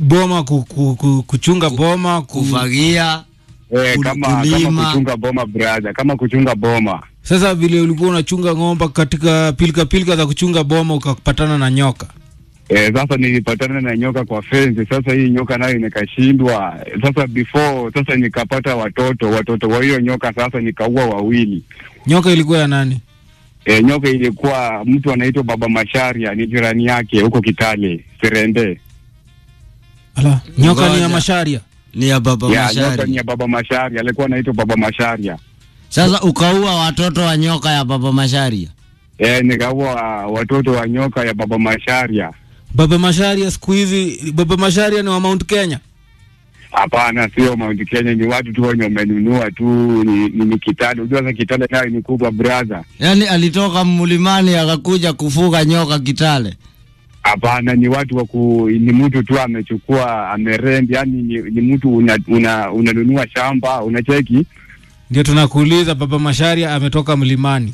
boma ku, ku, ku, kuchunga boma ku... kufagia Eh, Ul- kama, kama kulima. kuchunga boma brother, kama kuchunga boma. Sasa vile ulikuwa unachunga ng'ombe katika pilika pilika za kuchunga boma ukapatana na nyoka. Eh, sasa nilipatana na nyoka kwa fence. Sasa hii nyoka nayo nikashindwa. Sasa before sasa nikapata watoto, watoto wa hiyo nyoka sasa nikaua wawili. Nyoka ilikuwa ya nani? E, nyoka ilikuwa mtu anaitwa Baba Masharia, ni jirani yake huko Kitale, Serende. Ala, nyoka ni ya Ngoja. masharia. ni ya baba Ya, nyoka ni Mashari. ya Baba Masharia, alikuwa anaitwa Baba Masharia. Sasa ukaua watoto wa nyoka ya baba Mashari. E, nikaua watoto wa nyoka ya Baba Masharia. Baba Masharia siku hizi, Baba Masharia ni wa Mount Kenya. Hapana, sio Mount Kenya, ni watu tu wenye wamenunua tu, ni, ni, ni Kitale. Unajua sasa Kitale nayo ni kubwa brother. Yaani alitoka mlimani akakuja kufuga nyoka Kitale. Hapana, ni watu wa ku, ni mtu tu amechukua amerend, yani ni, ni mtu una, una, unanunua shamba unacheki. Ndio tunakuuliza Baba Masharia ametoka mlimani.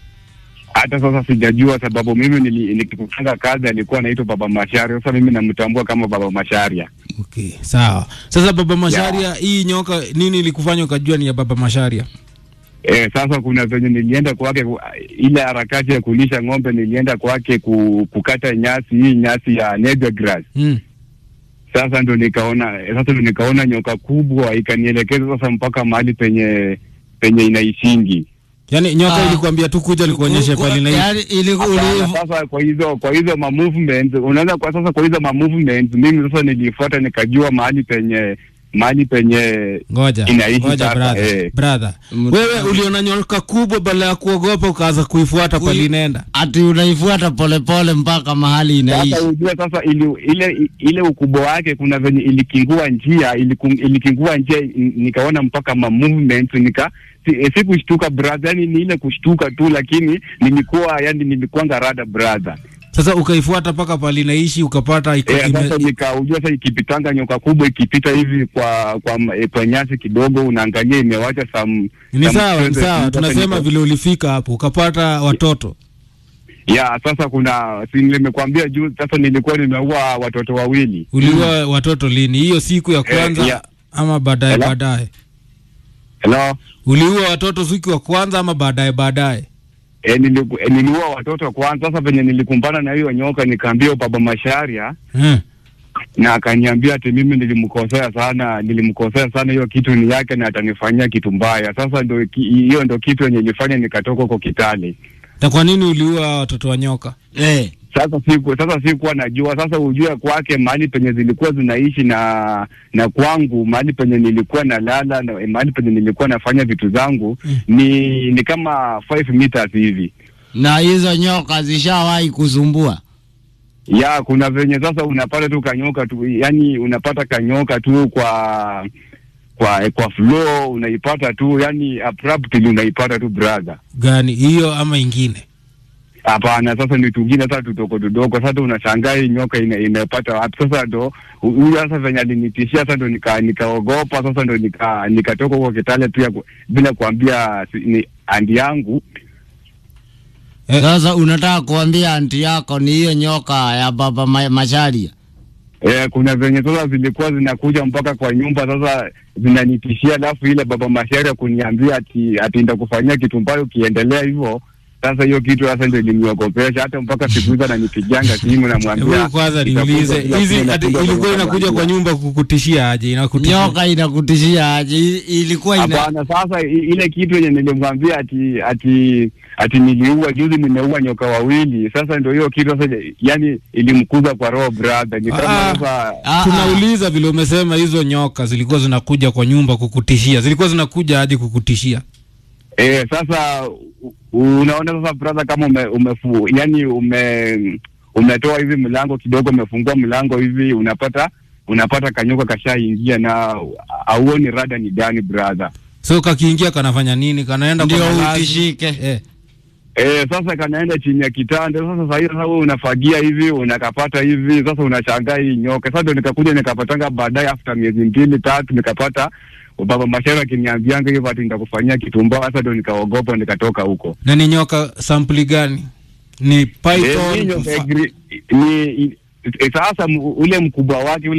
Hata sasa sijajua sababu mimi nili- nikifanya kazi alikuwa anaitwa Baba Masharia. Sasa mimi namtambua kama Baba Masharia. Okay, sawa. Sasa Baba Masharia, hii nyoka nini ilikufanya ukajua ni ya Baba Masharia? E, sasa kuna venye nilienda kwake ku- ile harakati ya kulisha ng'ombe, nilienda kwake ku, kukata nyasi hii nyasi ya napier grass. Mm. Sasa ndo nikaona sasa ndo nikaona nyoka kubwa ikanielekeza sasa mpaka mahali penye penye inaishingi. Yaani nyoka Ah. ilikwambia tu kuja likuonyeshe Ku- pale na Yaani ili Hapana, uli- sasa kwa hizo kwa hizo ma movements unaanza kwa sasa kwa hizo ma movements mimi sasa nilifuata nikajua mahali penye mahali penye Ngoja, Inaishi ngoja sasa, brother, eh. brother. Mtu- Wewe uliona nyoka kubwa badala ya kuogopa ukaanza kuifuata Kui- pale inaenda. ati unaifuata polepole mpaka mahali inaishi. sasa ujue sasa ili, ile ile ukubwa wake kuna venye ilikingua njia iliku- ilikingua njia n- nikaona mpaka ma movements nika si, eh, sikushtuka brother yani ni ile kushtuka tu lakini nilikuwa yani nilikuanga rada brother Sasa ukaifuata mpaka pale inaishi ukapata iko Eh, ime- sasa nikaujua sasa ikipitanga nyoka kubwa ikipita hivi kwa kwa, m- eh, kwa nyasi kidogo unaangalia imewacha some ni some sawa, ni traces. sawa. Sasa Tunasema nika- vile ulifika hapo ukapata watoto. ya sasa kuna si nimekwambia juu sasa nilikuwa nimeua watoto wawili Uliua watoto lini? Hiyo siku ya kwanza yeah. ama baadaye Hello? baadaye? hello Uliua watoto siku ya kwanza ama baadaye baadaye? E, niliku, e, niliua watoto kwanza. Sasa venye nilikumbana na hiyo nyoka, nikaambia baba Masharia Hmm. na akaniambia ati mimi nilimkosea sana, nilimkosea sana, hiyo kitu ni yake na atanifanyia kitu mbaya. Sasa ndo ki- hiyo ndo kitu yenye ilifanya nikatoka huko Kitale. Na kwa nini uliua watoto wa nyoka? Eh, Sasa siku sasa sikuwa najua. Sasa ujue kwake mahali penye zilikuwa zinaishi na na kwangu mahali penye nilikuwa nalala na mahali penye nilikuwa nafanya vitu zangu Mm. ni ni kama 5 meters hivi. na hizo nyoka zishawahi kusumbua. ya kuna venye sasa unapata tu kanyoka tu yani unapata kanyoka tu kwa kwa kwa flow unaipata tu yani abruptly unaipata tu brother Gani hiyo ama ingine? hapana sasa ni tungine sasa tudogo tudogo sasa unashangaa hii nyoka ina, inapata wapi sasa ndo hu- huyu sasa venye alinitishia sasa ndo nika nikaogopa sasa ndo nika nikatoka huko Kitale pia ku- bila kuambia si- ni andi yangu Eh. Sasa unataka kuambia anti yako ni hiyo nyoka ya baba ma Masharia. Eh, kuna venye sasa zilikuwa zinakuja mpaka kwa nyumba sasa zinanitishia, alafu ile baba Masharia kuniambia ati ati nitakufanyia kitu mbaya ukiendelea hivyo. Sasa hiyo kitu sasa ndio iliniogopesha, hata mpaka siku hizi ananipigianga simu namwambia Hebu kwanza itakuja niulize, kila hizi siku ati inakuja ilikuwa kwa inakuja kwa nyumba. nyumba kukutishia aje? Inakutishia. Nyoka inakutishia aje? I- Ilikuwa ina Hapana, sasa i- ile kitu yenye nilimwambia ati ati ati niliua juzi, nimeua nyoka wawili. Sasa ndio hiyo kitu sasa, yani ilimkuza kwa roho brother, ni Ah. kama sasa Ah, ah. Tunauliza vile umesema hizo nyoka zilikuwa zinakuja kwa nyumba kukutishia, zilikuwa zinakuja aje kukutishia? Eh, sasa u- unaona sasa brother, kama ume, umefu, yani ume umetoa hivi mlango kidogo, umefungua mlango hivi, unapata unapata kanyoka kashaingia na auoni rada ni gani brother. So kakiingia kanafanya nini? Kanaenda kwa ndio malazi? utishike. Eh. Eh, sasa kanaenda chini ya kitanda. Sasa sasa hiyo sasa wewe unafagia hivi, unakapata hivi, sasa unashangaa hii nyoka. Sasa ndio nikakuja nikapatanga baadaye after miezi mbili tatu nikapata baba Mashara akiniambianga hivyo ati nitakufanyia kitu mbaya. Sasa ndio nikaogopa nikatoka huko. Na ni nyoka sampuli gani? Ni Eh, python? hii nyoka fa- gri- ni i- sasa mu- ule mkubwa wake ule